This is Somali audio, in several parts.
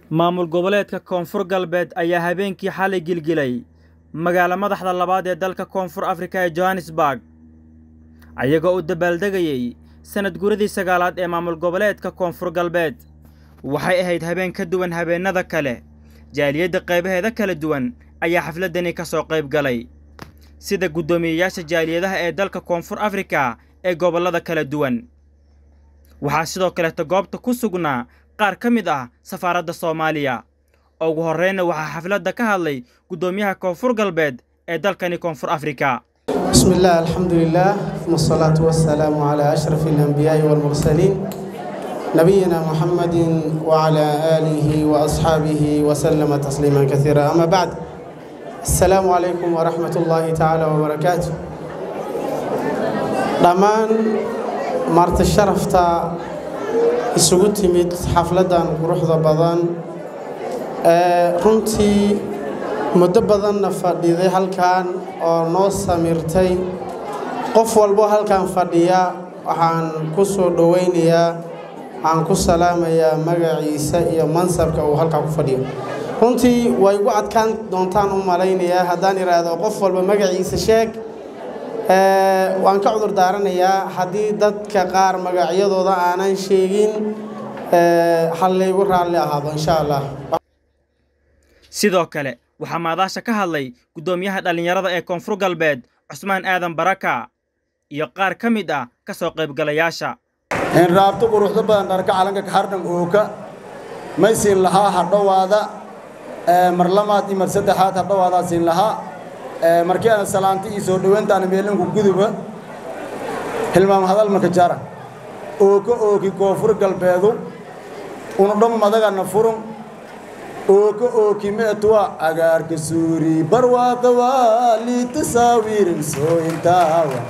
maamul goboleedka koonfur galbeed ayaa habeenkii xalay gilgilay magaalo madaxda labaad ee dalka koonfur afrika ee johannesburg ayagoo u dabaaldegayey sanad guradii sagaalaad ee maamul goboleedka koonfur galbeed waxay ahayd habeen ka duwan habeennada kale jaaliyadda qaybaheeda kala duwan ayaa xafladdani ka soo qayb galay sida guddoomiyeyaasha jaaliyadaha ee dalka koonfur afrika ee gobollada kala duwan waxaa sidoo kaleeta goobta ku sugnaa qaar ka mid ah safaaradda soomaaliya ugu horreynna waxaa xafladda ka hadlay guddoomiyaha koonfur galbeed ee dalkani koonfur afrika بسم الله الحمد لله ثم الصلاة والسلام على أشرف الأنبياء والمرسلين نبينا محمد وعلى آله وأصحابه وسلم تسليما كثيرا أما بعد السلام عليكم ورحمة الله تعالى وبركاته dhammaan maarta sharafta isugu timid xafladdan quruxda badan ee runtii muddo badanna fadhiday halkan oo noo samirtay qof walbo halkan fadhiya waxaan ku soo dhowaynayaa waxaan ku salaamayaa magaciisa iyo mansabka uu halkan ku fadhiyo runtii way igu adkaan doontaan u malaynayaa haddaan idhaahdo qof walba magaciisa sheeg waan ka cudur daaranayaa haddii dadka qaar magacyadooda aanan sheegin hal laygu raalli ahaado insha allah sidoo kale waxaa maadaasha ka hadlay guddoomiyaha dhallinyarada ee koonfur galbeed cusmaan aadan baraka iyo qaar ka mid ah ka soo qaybgalayaasha in raabto quruxdo badan dharka calanka kaxardhan ooka may siin lahaa hadhowaada mar lamaad iyo mar saddexaad hadhowaadaa siin lahaa markii aan salaanti iyo soo dhowayntaana meelanku guduba hilmaam hadal maka jara ooka ooki koonfur galbeedu unudham madagana furun ooka ooki meetuwa agaarka suuri barwaaqa waa liitasaawiirin soo intaawa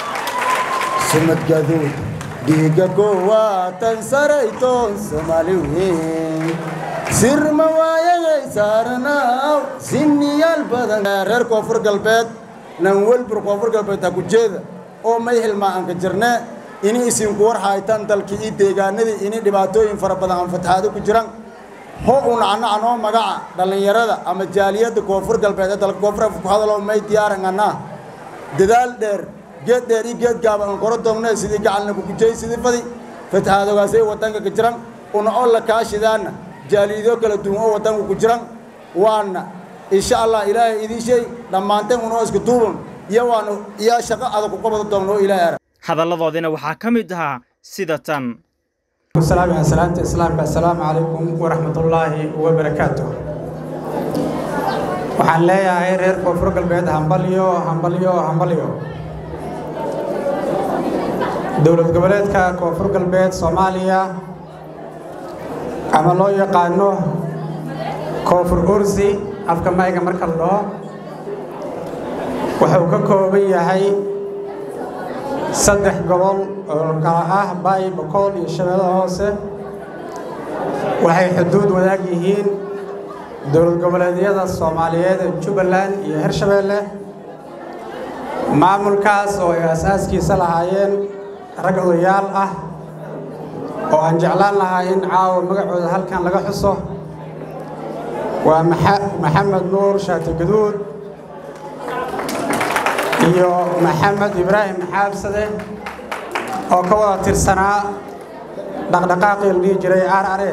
sumad gaduud dhiigga koowaa tan saraytoon soomaali weyn sirma waayagay saaranaaw sinniyaal badan reer koonfur galbeed nan welbur koonfur galbeed ha ku jeeda oo may hilmaa aan ka jirnee ini isinku war haytan dalkii ii deegaanadii ini dhibaatooyin fara badan aan fatahaado ku jiran ho un annacanoo magaca dhallinyarada ama jaaliyadda koonfur galbeed ee dalka koonfur afrika ku hadaloo may diyaaran annaa dadaal dheer geed dheer iyo geed gaaba aan koro doonne sidii gacalna kukujey sidii fadi fatahaadogaasay waddanka ka jiran una oo la kaashidaanna jaaliyado kala duwan oo waddanka ku jiran waana insha allah ilaahay idiin sheeg dhammaanteen unoo isku duuban iyo waanu iyo shaqo adag ku qabada doonno oo ilaahay ara hadalladoodina waxaa ka mid ahaa sida tan السلام على سلامة الإسلام السلام عليكم ورحمة الله وبركاته waxaan leeyahay reer koonfur galbeed hambalyo hambalyo hambalyo dowlad goboleedka koonfur galbeed soomaaliya ama loo yaqaano koonfur ursi afka mayga marka la dhaho wuxuu ka kooban yahay saddex gobol oo kala ah baay bokool iyo shabeellada hoose waxay xuduud wadaag yihiin dowlad goboleedyada soomaaliyeed ee jubbaland iyo hirshabeelle maamulkaas oo ay asaaskiisa lahaayeen rag odayaal ah oo aan jeclaan lahaa in caawa magacooda halkan laga xuso waa maxamed nuur shaati gaduud iyo maxamed ibraahim xaabsade oo ka wada tirsanaa dhaqdhaqaaqii la dhihi jiray arare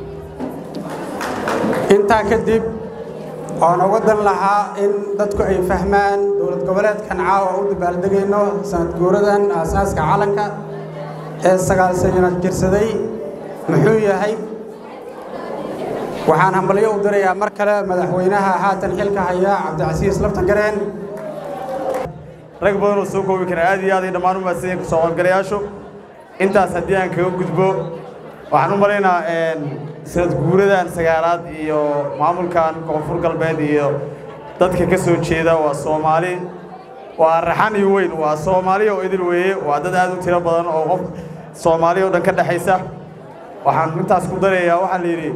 intaa kadib oon uga dan lahaa in dadku ay fahmaan dowlad goboleedkan caawa u dabaaldegayno sanad guuradan aasaaska calanka ee sagaal sanad jirsaday muxuu yahay waxaan hambalyo u dirayaa mar kale madaxweynaha haatan xilka haya cabdicasiis laftagareen rag badan oo soo koobi kara aad iyo aad ay dhammaan u mahadsan yihiin kasoo qaybgalayaashu intaas haddii aan kaga gudbo waxaan u malaynaa sanad guuradan sagaalaad iyo maamulkan koonfur galbeed iyo dadka ka soo jeeda waa soomaali waa raxan iyo weyn waa soomaali oo idil weeye waa dad aad u tiro badan oo qof soomaali oo dhan ka dhexaysa waxaan intaas ku darayaa waxaa la yidhi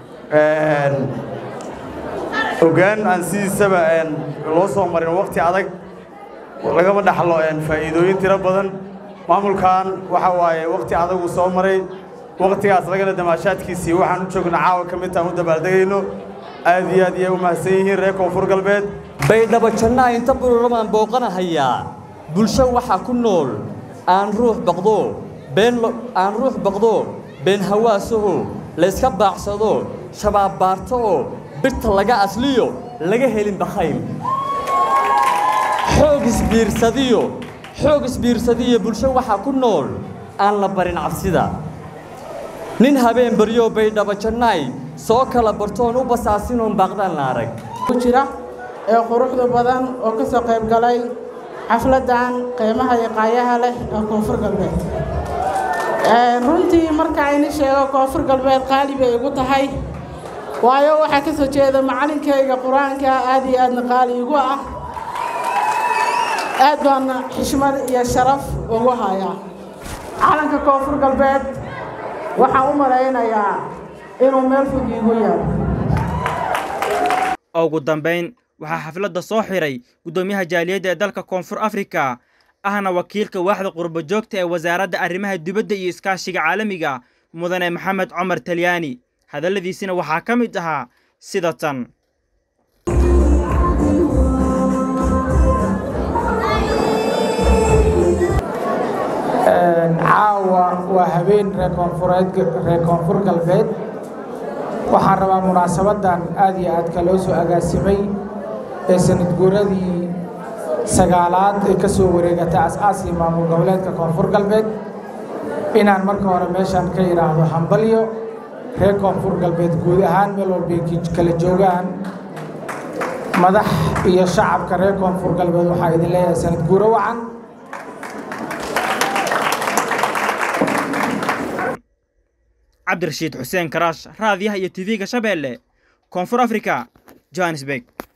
ogaan aan sidiisaba loo soo marin waqti adag lagama dhaxlo faa'iidooyin tiro badan maamulkan waxa waaye waqti adagu soo maray wakhtigaas lagana damaashaadkiisii waxaan u joognaa caawa ka mid taan u dabaaldegayno aad iyo aad iyay u mahadsan yihiin reer koonfur galbeed baydhabo jannaa inta bululamaan booqanahayaa bulsho waxaa ku nool aan ruux baqdo been aan ruux baqdo been hawaasaho layska baacsado shabaab baarto oo birta laga asliyo laga helin bakhayl xoog isbiirsadiyo xoog isbiirsadiyo bulsho waxaa ku nool aan la barin cabsida nin habeen baryo baydhabo jannaay soo kala bartoon u basaasinoon baaqdaan la arag ku jira ee quruxda badan oo ka soo qayb galay xafladdan qiimaha iyo qaayaha leh ee koonfur galbeed runtii marka ayni sheego koonfur galbeed qaali bay igu tahay waayo waxaa ka soo jeeda macalinkayga qur-aanka aad iyo aadna qaali igu ah aad baana xishmad iyo sharaf ugu hayaa calanka koonfur galbeed waxaan u malaynayaa inuu meel fog iigu yaalo ugu dambayn waxaa xafladda soo xiray guddoomiyaha jaaliyadda ee dalka koonfur afrika ahna wakiilka waaxda qurbo joogta ee wasaaradda arrimaha dibadda iyo iskaashiga caalamiga mudane maxamed cumar talyaani hadalladiisina waxaa ka mid ahaa sida tan caawa waa habeen reer koonfureed reer koonfur galbeed waxaan rabaa munaasabaddan aad iyo aadka loo soo agaasimay ee sanad guuradii sagaalaad ee ka soo wareegatay as-aaskii maamul goboleedka koonfur galbeed inaan marka hore meeshaan ka yidhaahdo hambalyo reer koonfur galbeed guud ahaan meel walbay kala joogaan madax iyo shacabka reer koonfur galbeed waxaa idin leeyahay sanad guuro wacan cabdirashiid xuseen karaash raadiyaha iyo tv-ga shabeelle koonfur afrika johannesburg